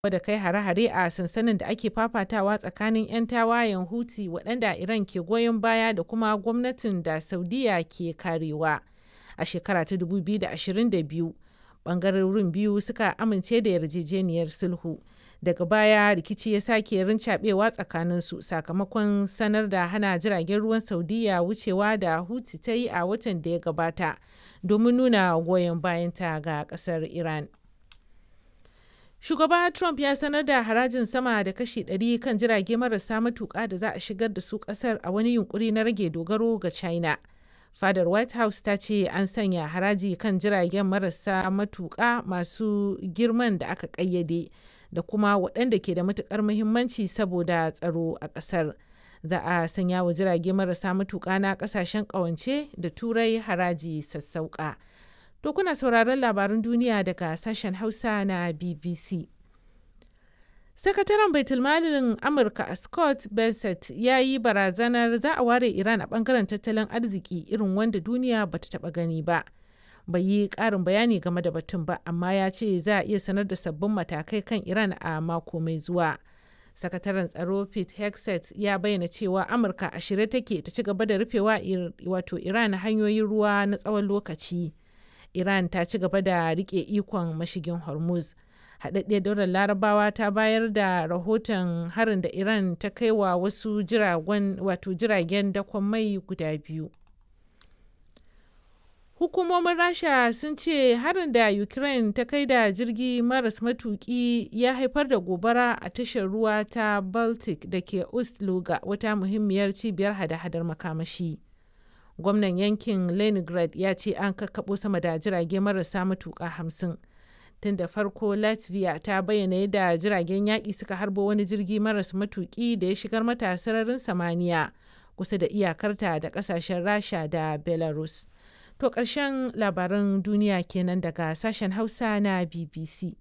da kai hare-hare a sansanin da ake fafatawa tsakanin 'yan tawayen Houthi waɗanda Iran ke goyon baya da kuma gwamnatin da Saudiya ke karewa. A shekara ta 2022, ɓangarorin biyu suka amince da yarjejeniyar sulhu. Daga baya rikici ya sake rincaɓewa tsakaninsu sakamakon sanar da hana jiragen ruwan Saudiya wucewa da Houthi ta yi a watan da ya gabata domin nuna goyon bayanta ga ƙasar Iran. Shugaba Trump ya sanar da harajin sama da kashi 100 kan jirage marasa matuƙa da za a shigar da su ƙasar a wani yunkuri na rage dogaro ga China. Fadar White House ta ce an sanya haraji kan jiragen marasa matuƙa masu girman da aka ƙayyade da kuma waɗanda ke da matuƙar muhimmanci saboda tsaro a ƙasar. Za a sanya wa jirage marasa matuƙa na ƙasashen ƙawance da Turai haraji sassauƙa. To kuna sauraron labarun duniya daga sashen Hausa na BBC. Sakataren Baitulmalin Amurka Scott Bessent ya yi barazanar za a ware Iran a bangaren tattalin arziki irin wanda duniya bata taba gani ba. Bai yi ƙarin bayani game da batun ba, amma ya ce za a iya sanar da sabbin matakai kan Iran a mako mai zuwa. Sakataren tsaro Pete Hegseth ya bayyana cewa Amurka a shirye take ta ci gaba da rufewa wato Iran hanyoyin ruwa na tsawon lokaci. Iran ta ci gaba da rike ikon mashigin Hormuz. Haɗaɗɗiyar daular Larabawa ta bayar da rahoton harin da Iran ta kai wa wasu jiragen dakon mai guda biyu. Hukumomin Rasha sun ce harin da Ukraine ta kai da jirgi maras matuki ya haifar da gobara a tashar ruwa ta Baltic da ke Ust-Luga wata muhimmiyar cibiyar hada-hadar makamashi. gwamnan yankin leningrad ya ce an kakkaɓo sama da jirage marasa matuƙa hamsin tun da farko latvia ta bayyana yadda jiragen yaƙi suka harbo wani jirgi maras matuƙi da ya shigar mata sararin samaniya kusa da iyakarta da ƙasashen rasha da belarus to ƙarshen labaran duniya kenan daga sashen hausa na bbc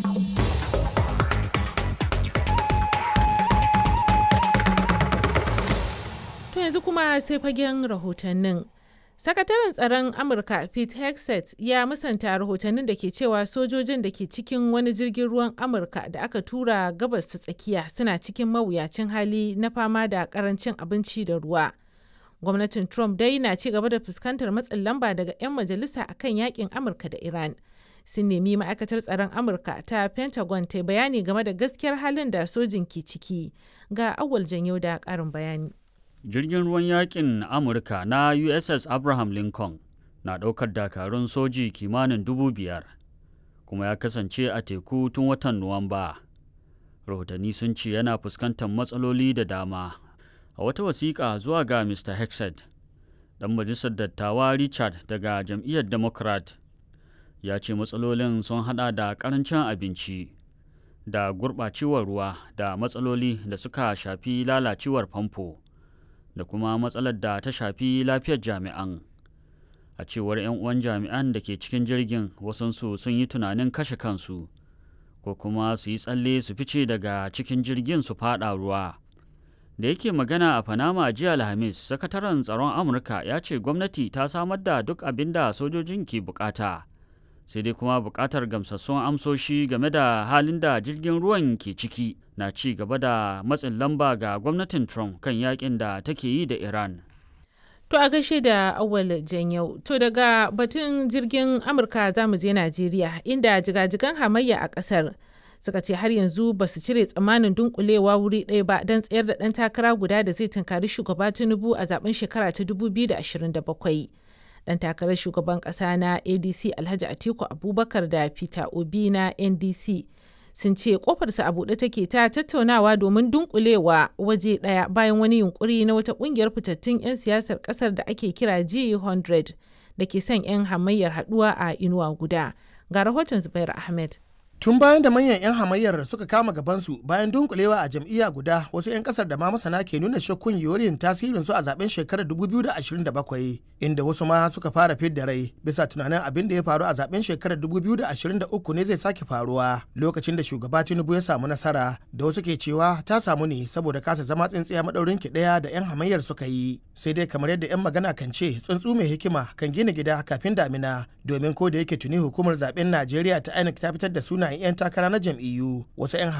To yanzu kuma sai fagen rahotannin. Sakataren tsaron Amurka Pete Hegseth ya musanta rahotannin da ke cewa sojojin da ke cikin wani jirgin ruwan Amurka da aka tura gabas ta tsakiya suna cikin mawuyacin hali na fama da karancin abinci da ruwa. Gwamnatin Trump dai na ci gaba da fuskantar matsin lamba daga 'yan majalisa akan yakin Amurka da Iran. Sun nemi ma'aikatar tsaron Amurka ta Pentagon ta bayani game da gaskiyar halin da sojin ke ciki. Ga awal janyo da ƙarin bayani. jirgin ruwan yakin amurka na uss abraham lincoln na ɗaukar dakarun soji kimanin dubu biyar kuma ya kasance a teku tun watan nuwamba rahotanni sun ce yana fuskantar matsaloli da dama a wata wasiƙa zuwa ga mr hexed ɗan majalisar dattawa richard daga jam'iyyar democrat ya ce matsalolin sun hada da ƙarancin abinci da gurɓacewar ruwa da matsaloli da suka shafi lalacewar famfo da kuma matsalar da ta shafi lafiyar jami'an a cewar 'yan uwan jami'an da ke cikin jirgin wasansu sun yi tunanin kashe kansu ko kuma su yi tsalle su fice daga cikin jirgin su fada ruwa da yake magana a panama jiya alhamis sakataren tsaron amurka ya ce gwamnati ta samar da duk abin da sojojin ke bukata sai dai kuma bukatar gamsassun amsoshi game da halin da jirgin ruwan ke ciki na ci gaba da matsin lamba ga gwamnatin Trump kan yakin da take yi da Iran. To a gaishe da awal janyau. To daga batun jirgin Amurka za mu je Najeriya inda jigajigan hamayya a ƙasar suka ce har yanzu ba su cire tsammanin dunkulewa wuri ɗaya ba don tsayar da ɗan takara guda da zai tunkari shugaba Tinubu a zaben shekara ta 2027. dan takarar shugaban kasa na adc alhaji atiku abubakar da peter obi na ndc sun ce kofarsa a buɗe take ta tattaunawa domin dunkulewa waje ɗaya bayan wani yunkuri na wata ƙungiyar fitattun 'yan siyasar ƙasar da ake kira g100 da ke son 'yan hamayyar haɗuwa a inuwa guda ga rahoton zubair ahmed tun bayan da manyan 'yan hamayyar suka kama gabansu bayan dunkulewa a jam'iyya guda wasu 'yan kasar da ma masana ke nuna shakkun yorin tasirin su a zaben shekarar 2027 inda wasu ma suka fara fidda rai bisa tunanin abin da ya faru a zaben shekarar 2023 ne zai sake faruwa lokacin da shugaba tinubu ya samu nasara da wasu ke cewa ta samu ne saboda kasa zama tsintsiya madaurin ki daya da 'yan hamayyar suka yi sai dai kamar yadda 'yan magana kan ce tsuntsu mai hikima kan gina gida kafin damina domin ko da yake tuni hukumar zaben najeriya ta inec ta fitar da suna sunayen 'yan takara na jam'iyyu wasu 'yan